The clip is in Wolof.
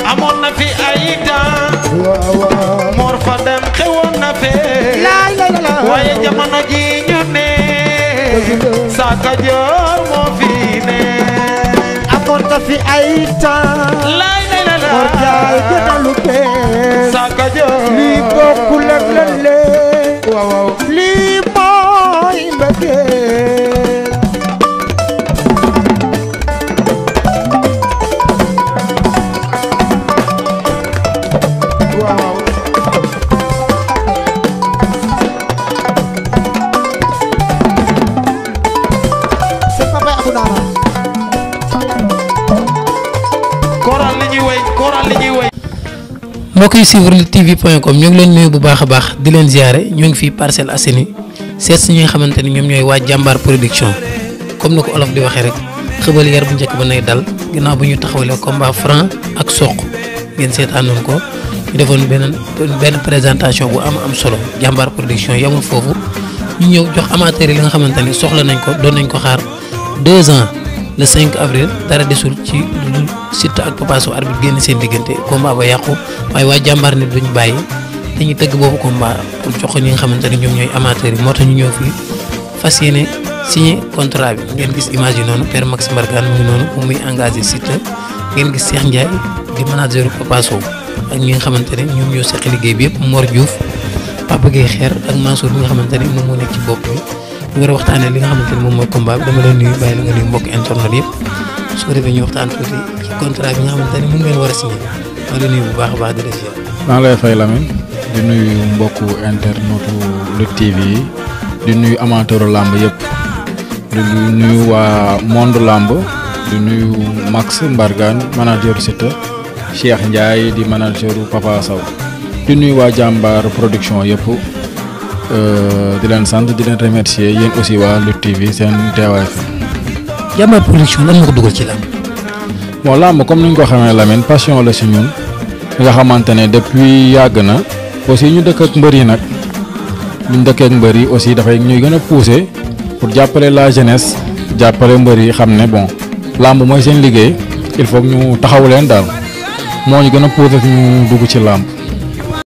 amoon na fi ay temps waaw waaw Mor fa dem xewoon na fee laay la la la waaye jamono ji ñu ne Saka Joor moo fi ne amoon na fi ay temps laay lay la la Mor Njaay gënalu bees Saka Joor lii bokkul ak lële waaw waaw lii mooy mbëggeel waaw c'est papa Abou Nara koral li ñuy way koral li ñuy way mbokk yi suivre Lutte TV point com ñu ngi leen nuyu bu baax a baax di leen ziare ñoo ngi fii Parcelles Assainies seet si ñi nga xamante ni ñoom ñooy waa jàmbaar production comme ni ko olof di waxee rek xëbal yar bu njëkk ba nay dal ginnaaw bu ñu taxawalee combat franc ak soq ngeen seetaanoon ko ñu defoon benn benn présentation bu am am solo jàmbaar production yamul foofu ñu ñëw jox amateurs yi li nga xamante ni soxla nañ ko doon nañ ko xaar deux ans le 5 avril dara desul ci lu dul Siteu ak Papa Sow arbitre génn seen diggante combat ba yàqu waaye waa jàmbaar nit duñ bàyyi dañuy tëgg boobu combat pour jox ko ñi nga xamante ni ñoom ñooy amateurs yi moo tax ñu ñëw fii fas yéene signé contrat bi ngeen gis image yi noonu Père Max Mbargane mu ngi noonu bu muy engagé Siteu ngeen gis Cheikh Ndiaye di manager Papa Sow ak ñi nga xamante ne ñoom ñoo seq liggéey bi yëpp Mor Diouf Papa Gueye Xeer ak Mansour bi nga xamante ne moom moo nekk ci bopp bi ñu war a waxtaanee li nga xamante ne moom mooy combat bi dama leen nuyu bàyyi la nga nuyu mbokk internet yëpp su ko defee ñu waxtaan tuuti ci contrat bi nga xamante ne moom ngeen war a signé maa ngi lay nuyu bu baax a baax di la ziar. maa ngi lay fay Lamine di nuyu mbokku internetu Lutte TV yi di nuyu amateuru làmb yëpp di nuyu waa monde làmb di nuyu Max Mbargane manager Siteu Cheikh Ndiaye di manager Papa Sow di nuyu waa jàmbaar production yëpp euh, di leen sant di leen remercier yéen aussi waa Lutte TV seen teewaay fi jàmbaar production lan moo ko dugal ci làmb. bon làmb comme ni ñu ko xamee Lamine passion la si ñun nga xamante ne depuis yàgg na aussi ñu dëkk ak mbër yi nag ñu dëkkee ak mbër yi aussi dafay ñuy gën a pousser pour jàppale la jeunesse jàppale mbër yi xam ne bon làmb mooy seen liggéey il faut que ñu taxawu leen daal moo ñu gën a pousser ñu dugg ci làmb